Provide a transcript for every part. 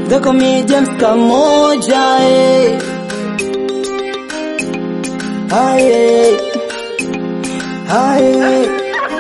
They call me James Kamoja, eh. Aye, aye.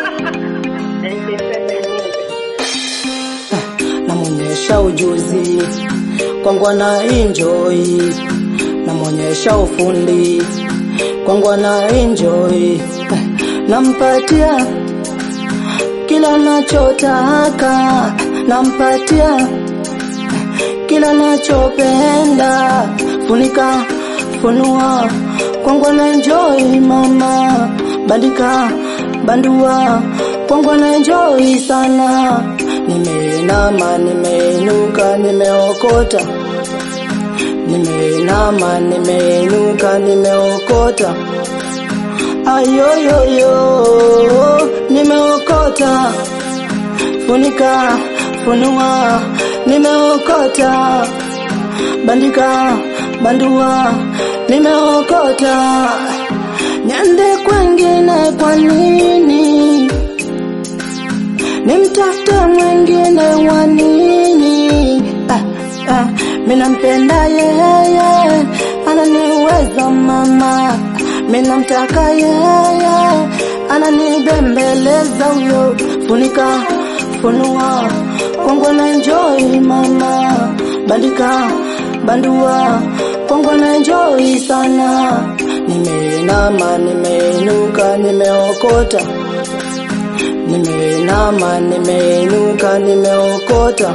Namwonyesha ujuzi kwangu ana enjoy, namwonyesha ufundi kwangu ana enjoy, nampatia kila nachotaka, nampatia kila nachopenda, funika funua kwangu na enjoy mama, bandika bandua kwangu na enjoy sana, nimeinama nimeinuka nimeokota, nimeinama nimeinuka nimeokota, ayoyoyo nimeokota, funika funua nimeokota, bandika bandua nimeokota, niende kwengine kwa nini? Nimtafute mwingine wa nini? Ah, ah, minampenda yeye, ananiweza mama, minamtaka yeye, ananibembeleza huyo, funika funua kwangu na enjoy mama, bandika bandua kwangu na enjoy sana, nimeinama nimeinuka nimeokota, nimeinama nimeinuka nimeokota,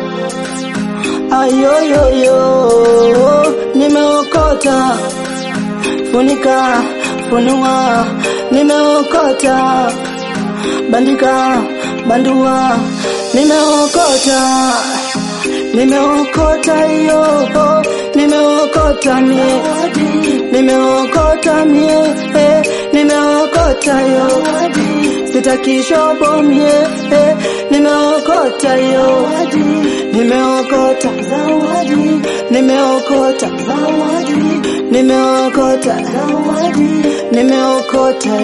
ayoyoyo nimeokota, funika funua nimeokota, bandika bandua nimeokota nimeokota hiyo nimeokota mie nimeokota mie eh, nimeokota hiyo sitaki shobo mie eh, nimeokota hiyo nimeokota nimeokota nimeokota nimeokota